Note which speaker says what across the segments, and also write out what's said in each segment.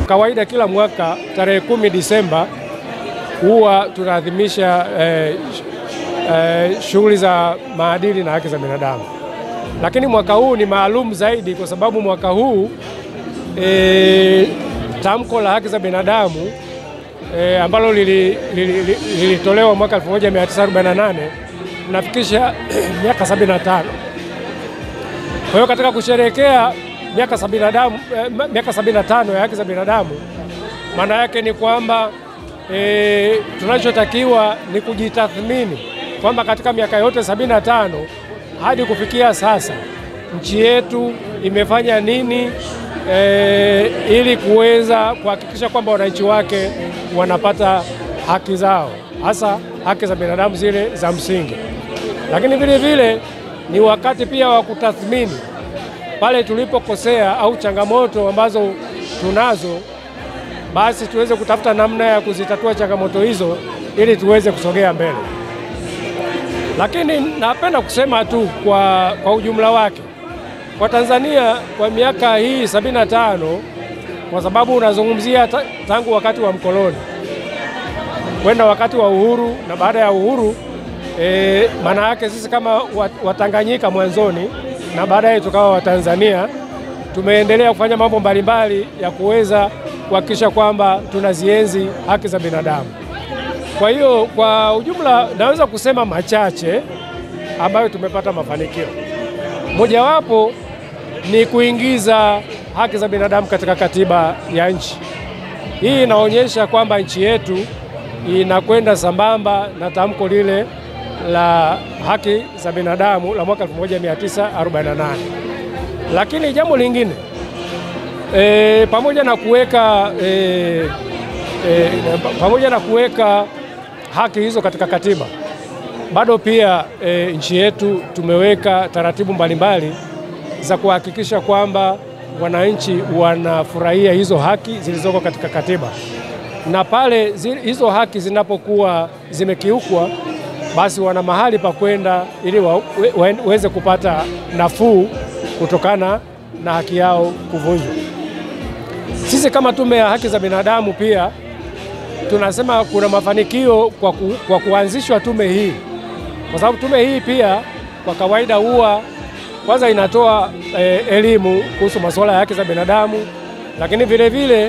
Speaker 1: Kawaida kila mwaka tarehe kumi Disemba huwa tunaadhimisha eh, eh, shughuli za maadili na haki za binadamu, lakini mwaka huu ni maalum zaidi kwa sababu mwaka huu eh, tamko la haki za binadamu eh, ambalo lilitolewa lili, lili, lili mwaka 1948 nafikisha miaka 75. Kwa hiyo katika kusherehekea miaka 75 eh, miaka 75 ya haki za binadamu, maana yake ni kwamba e, tunachotakiwa ni kujitathmini kwamba katika miaka yote 75 hadi kufikia sasa nchi yetu imefanya nini e, ili kuweza kuhakikisha kwamba wananchi wake wanapata haki zao, hasa haki za binadamu zile za msingi. Lakini vile vile ni wakati pia wa kutathmini pale tulipokosea au changamoto ambazo tunazo basi tuweze kutafuta namna ya kuzitatua changamoto hizo ili tuweze kusogea mbele. Lakini napenda kusema tu kwa, kwa ujumla wake kwa Tanzania kwa miaka hii sabini na tano kwa sababu unazungumzia tangu wakati wa mkoloni kwenda wakati wa uhuru na baada ya uhuru e, maana yake sisi kama Watanganyika mwanzoni na baadaye tukawa Watanzania tumeendelea kufanya mambo mbalimbali ya kuweza kuhakikisha kwamba tunazienzi haki za binadamu. Kwa hiyo kwa ujumla naweza kusema machache ambayo tumepata mafanikio. Mojawapo ni kuingiza haki za binadamu katika katiba ya nchi. Hii inaonyesha kwamba nchi yetu inakwenda sambamba na tamko lile la haki za binadamu la mwaka 1948. Lakini jambo lingine E, pamoja na kuweka e, e, pamoja na kuweka haki hizo katika katiba, bado pia e, nchi yetu tumeweka taratibu mbalimbali za kuhakikisha kwamba wananchi wanafurahia hizo haki zilizoko katika katiba, na pale zi, hizo haki zinapokuwa zimekiukwa, basi wana mahali pa kwenda ili waweze wa, kupata nafuu kutokana na haki yao kuvunjwa. Sisi kama Tume ya Haki za Binadamu pia tunasema kuna mafanikio kwa, ku, kwa kuanzishwa tume hii, kwa sababu tume hii pia kwa kawaida huwa kwanza inatoa eh, elimu kuhusu masuala ya haki za binadamu, lakini vile vile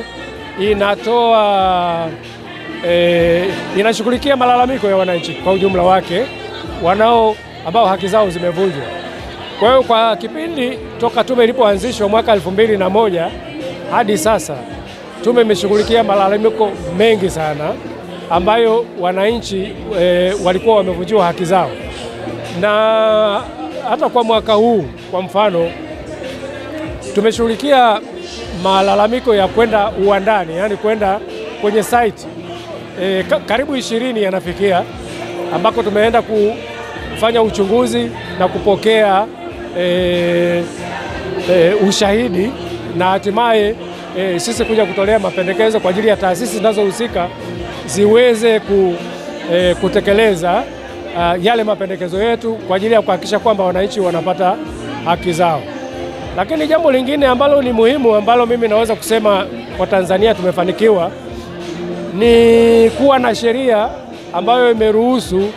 Speaker 1: inatoa eh, inashughulikia malalamiko ya wananchi kwa ujumla wake wanao ambao haki zao zimevunjwa. Kwa hiyo kwa kipindi toka tume ilipoanzishwa mwaka elfu mbili na moja hadi sasa tume imeshughulikia malalamiko mengi sana ambayo wananchi e, walikuwa wamevunjiwa haki zao, na hata kwa mwaka huu kwa mfano tumeshughulikia malalamiko ya kwenda uwandani, yaani kwenda kwenye site e, karibu ishirini yanafikia, ambako tumeenda kufanya uchunguzi na kupokea e, e, ushahidi na hatimaye e, sisi kuja kutolea mapendekezo kwa ajili ya taasisi zinazohusika ziweze ku, e, kutekeleza a, yale mapendekezo yetu kwa ajili ya kuhakikisha kwamba wananchi wanapata haki zao. Lakini jambo lingine ambalo ni muhimu ambalo mimi naweza kusema kwa Tanzania tumefanikiwa ni kuwa na sheria ambayo imeruhusu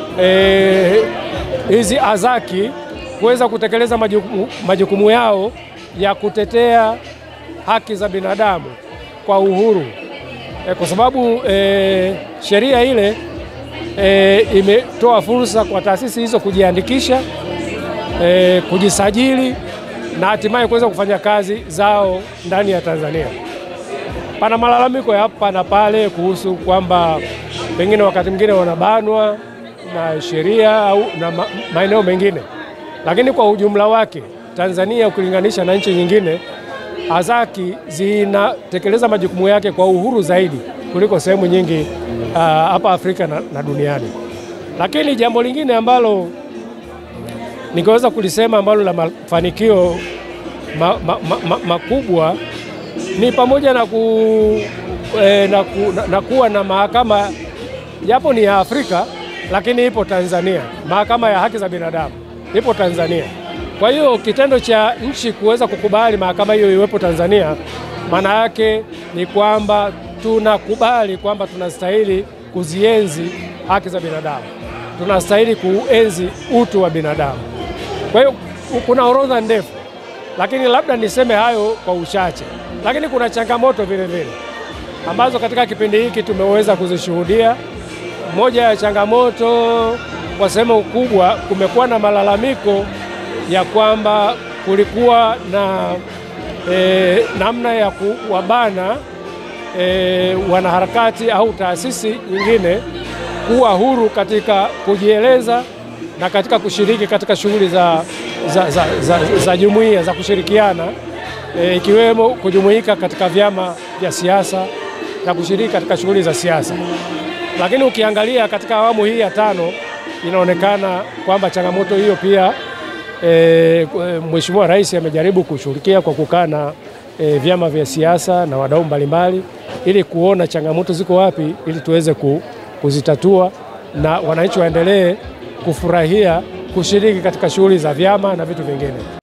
Speaker 1: hizi e, azaki kuweza kutekeleza majukumu, majukumu yao ya kutetea haki za binadamu kwa uhuru e, kwa sababu e, sheria ile e, imetoa fursa kwa taasisi hizo kujiandikisha e, kujisajili na hatimaye kuweza kufanya kazi zao ndani ya Tanzania. Pana malalamiko ya hapa na pale kuhusu kwamba pengine wakati mwingine wanabanwa na sheria au na ma, maeneo mengine, lakini kwa ujumla wake Tanzania ukilinganisha na nchi nyingine, azaki zinatekeleza majukumu yake kwa uhuru zaidi kuliko sehemu nyingi hapa uh, Afrika na, na duniani. Lakini jambo lingine ambalo ningeweza kulisema ambalo la mafanikio ma, ma, ma, ma, makubwa ni pamoja na, ku, eh, na, ku, na, na kuwa na mahakama japo ni ya Afrika lakini ipo Tanzania. Mahakama ya haki za binadamu ipo Tanzania. Kwa hiyo kitendo cha nchi kuweza kukubali mahakama hiyo iwepo Tanzania, maana yake ni kwamba tunakubali kwamba tunastahili kuzienzi haki za binadamu, tunastahili kuenzi utu wa binadamu. Kwa hiyo kuna orodha ndefu, lakini labda niseme hayo kwa uchache, lakini kuna changamoto vile vile ambazo katika kipindi hiki tumeweza kuzishuhudia. Moja ya changamoto kwa sehemu kubwa, kumekuwa na malalamiko ya kwamba kulikuwa na e, namna ya kuwabana e, wanaharakati au taasisi nyingine kuwa huru katika kujieleza na katika kushiriki katika shughuli za, za, za, za, za jumuiya za kushirikiana e, ikiwemo kujumuika katika vyama vya siasa na kushiriki katika shughuli za siasa. Lakini ukiangalia katika awamu hii ya tano inaonekana kwamba changamoto hiyo pia e, Mheshimiwa Rais amejaribu kushughulikia kwa kukaa na e, vyama vya siasa na wadau mbalimbali ili kuona changamoto ziko wapi ili tuweze kuzitatua na wananchi waendelee kufurahia kushiriki katika shughuli za vyama na vitu vingine.